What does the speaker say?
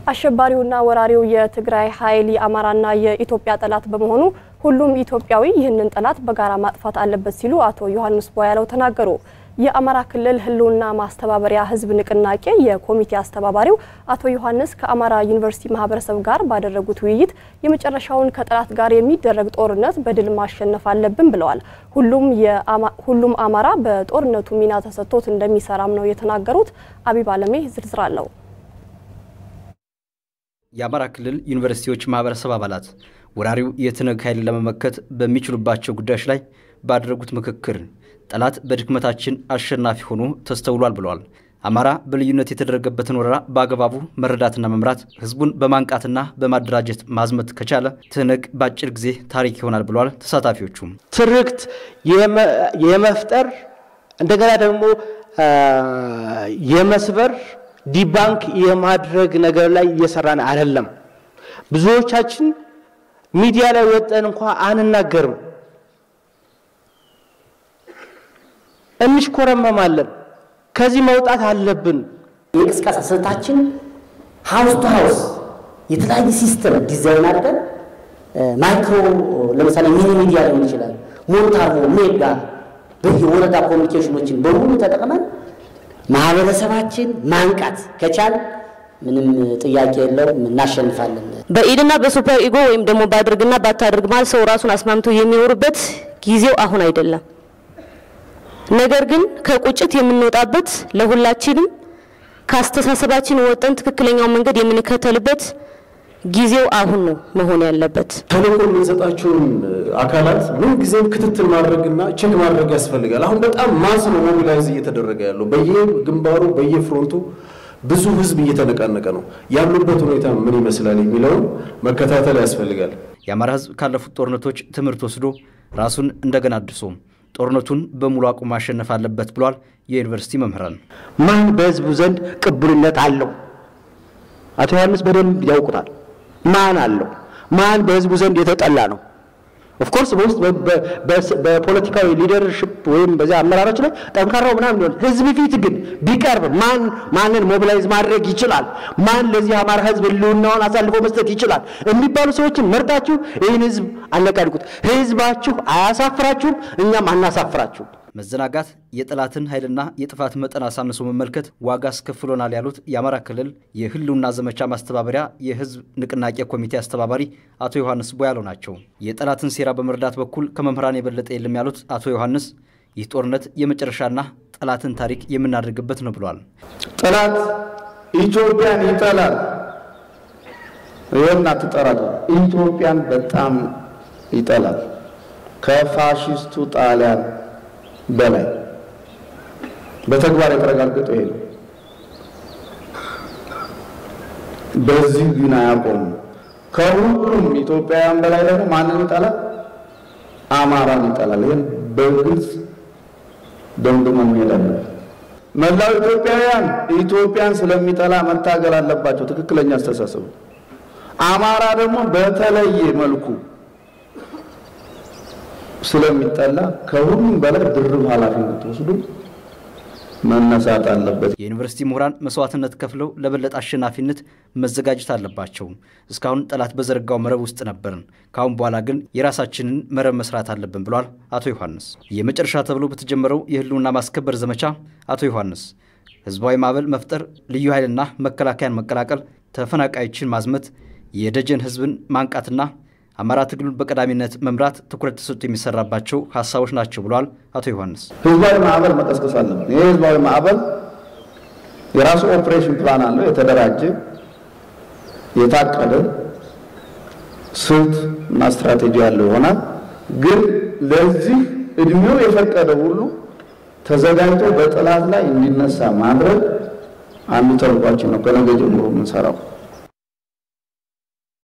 አሸባሪውና ወራሪው የትግራይ ኃይል የአማራና የኢትዮጵያ ጠላት በመሆኑ ሁሉም ኢትዮጵያዊ ይህንን ጠላት በጋራ ማጥፋት አለበት ሲሉ አቶ ዮሐንስ ቧያለው ተናገሩ። የአማራ ክልል ሕልውና ማስተባበሪያ ሕዝብ ንቅናቄ የኮሚቴ አስተባባሪው አቶ ዮሐንስ ከአማራ ዩኒቨርሲቲ ማህበረሰብ ጋር ባደረጉት ውይይት የመጨረሻውን ከጠላት ጋር የሚደረግ ጦርነት በድል ማሸነፍ አለብን ብለዋል። ሁሉም አማራ በጦርነቱ ሚና ተሰጥቶት እንደሚሰራም ነው የተናገሩት። አቢብ አለሜ ዝርዝር አለው። የአማራ ክልል ዩኒቨርሲቲዎች ማህበረሰብ አባላት ወራሪው የትነግ ኃይልን ለመመከት በሚችሉባቸው ጉዳዮች ላይ ባደረጉት ምክክር ጠላት በድክመታችን አሸናፊ ሆኖ ተስተውሏል ብለዋል። አማራ በልዩነት የተደረገበትን ወረራ በአግባቡ መረዳትና መምራት ህዝቡን በማንቃትና በማደራጀት ማዝመት ከቻለ ትነግ በአጭር ጊዜ ታሪክ ይሆናል ብለዋል። ተሳታፊዎቹም ትርክት የመፍጠር እንደገና ደግሞ የመስበር ዲባንክ የማድረግ ነገር ላይ እየሰራን አይደለም። ብዙዎቻችን ሚዲያ ላይ ወጠን እንኳ አንናገርም፣ እንሽኮረመማለን። ከዚህ መውጣት አለብን። የእንቅስቃሴ ስልታችን ሀውስ ቱ ሀውስ የተለያየ ሲስተም ዲዛይን አድርገን ማይክሮ ለምሳሌ ሚኒ ሚዲያ ሊሆን ይችላል፣ ሞንታርቦ፣ ሜጋ በየወረዳ ኮሚኒኬሽኖችን በሙሉ ተጠቅመን ማህበረሰባችን ማንቃት ከቻል ምንም ጥያቄ የለውም፣ እናሸንፋለን። በኢድና በሱፐር ኢጎ ወይም ደግሞ ባድርግና ባታድርግ ማለት ሰው ራሱን አስማምቶ የሚኖርበት ጊዜው አሁን አይደለም። ነገር ግን ከቁጭት የምንወጣበት ለሁላችንም ከአስተሳሰባችን ወጠን ትክክለኛው መንገድ የምንከተልበት ጊዜው አሁን ነው መሆን ያለበት። ተልእኮ የምንሰጣቸውን አካላት ምን ጊዜም ክትትል ማድረግና ቼክ ማድረግ ያስፈልጋል። አሁን በጣም ማስ ነው ሞቢላይዝ እየተደረገ ያለው በየግንባሩ በየፍሮንቱ ብዙ ህዝብ እየተነቃነቀ ነው። ያሉበት ሁኔታ ምን ይመስላል የሚለውን መከታተል ያስፈልጋል። የአማራ ህዝብ ካለፉት ጦርነቶች ትምህርት ወስዶ ራሱን እንደገና አድሶ ጦርነቱን በሙሉ አቁም ማሸነፍ አለበት ብሏል። የዩኒቨርሲቲ መምህራን ማን በህዝቡ ዘንድ ቅቡልነት አለው? አቶ ዮሐንስ በደንብ ያውቁታል። ማን አለው? ማን በህዝቡ ዘንድ የተጠላ ነው? ኦፍኮርስ በውስጥ በፖለቲካዊ ሊደርሽፕ ወይም በዚያ አመራሮች ላይ ጠንካራው ምናምን ሊሆን ህዝብ ፊት ግን ቢቀርብ ማን ማንን ሞቢላይዝ ማድረግ ይችላል? ማን ለዚህ አማራ ህዝብ ህልውናውን አሳልፎ መስጠት ይችላል? የሚባሉ ሰዎችን መርጣችሁ ይህን ህዝብ አነቃድቁት። ህዝባችሁ አያሳፍራችሁም፣ እኛም አናሳፍራችሁም። መዘናጋት የጠላትን ኃይልና የጥፋት መጠን አሳንሶ መመልከት ዋጋ አስከፍሎናል ያሉት የአማራ ክልል የህልውና ዘመቻ ማስተባበሪያ የህዝብ ንቅናቄ ኮሚቴ አስተባባሪ አቶ ዮሐንስ ቦያለው ናቸው። የጠላትን ሴራ በመረዳት በኩል ከመምህራን የበለጠ የለም ያሉት አቶ ዮሐንስ ይህ ጦርነት የመጨረሻና ጠላትን ታሪክ የምናደርግበት ነው ብለዋል። ጠላት ኢትዮጵያን ይጠላል። ይህን አትጠራሉ። ኢትዮጵያን በጣም ይጠላል ከፋሽስቱ ጣሊያን በላይ በተግባር የተረጋገጠ ይሄ ነው። በዚህ ግን አያቆሙም። ከሁሉም ኢትዮጵያውያን በላይ ደግሞ ማንን ይጠላል? አማራን ይጠላል። ይህን በግልጽ ደምድመን እንሄዳለን። መላው ኢትዮጵያውያን ኢትዮጵያን ስለሚጠላ መታገል አለባቸው። ትክክለኛ አስተሳሰቡ። አማራ ደግሞ በተለየ መልኩ ስለሚጠላ ከሁሉም በላይ ድርብ ኃላፊነት ወስዶ መነሳት አለበት። የዩኒቨርሲቲ ምሁራን መስዋዕትነት ከፍለው ለበለጠ አሸናፊነት መዘጋጀት አለባቸው። እስካሁን ጠላት በዘረጋው መረብ ውስጥ ነበርን። ከአሁን በኋላ ግን የራሳችንን መረብ መስራት አለብን ብሏል አቶ ዮሐንስ። የመጨረሻ ተብሎ በተጀመረው የህልውና ማስከበር ዘመቻ አቶ ዮሐንስ ህዝባዊ ማዕበል መፍጠር፣ ልዩ ኃይልና መከላከያን መቀላቀል፣ ተፈናቃዮችን ማዝመት፣ የደጀን ህዝብን ማንቃትና አማራ ትግሉን በቀዳሚነት መምራት ትኩረት ተሰጥቶ የሚሰራባቸው ሀሳቦች ናቸው ብለዋል አቶ ዮሐንስ። ህዝባዊ ማዕበል መቀስቀስ አለብን። ይህ ህዝባዊ ማዕበል የራሱ ኦፕሬሽን ፕላን አለው፣ የተደራጀ የታቀደ ስልት እና ስትራቴጂ ያለው ይሆናል። ግን ለዚህ እድሜው የፈቀደ ሁሉ ተዘጋጅቶ በጠላት ላይ እንዲነሳ ማድረግ አንዱ ተልኳችን ነው። ከነገ ጀምሮ የምንሰራው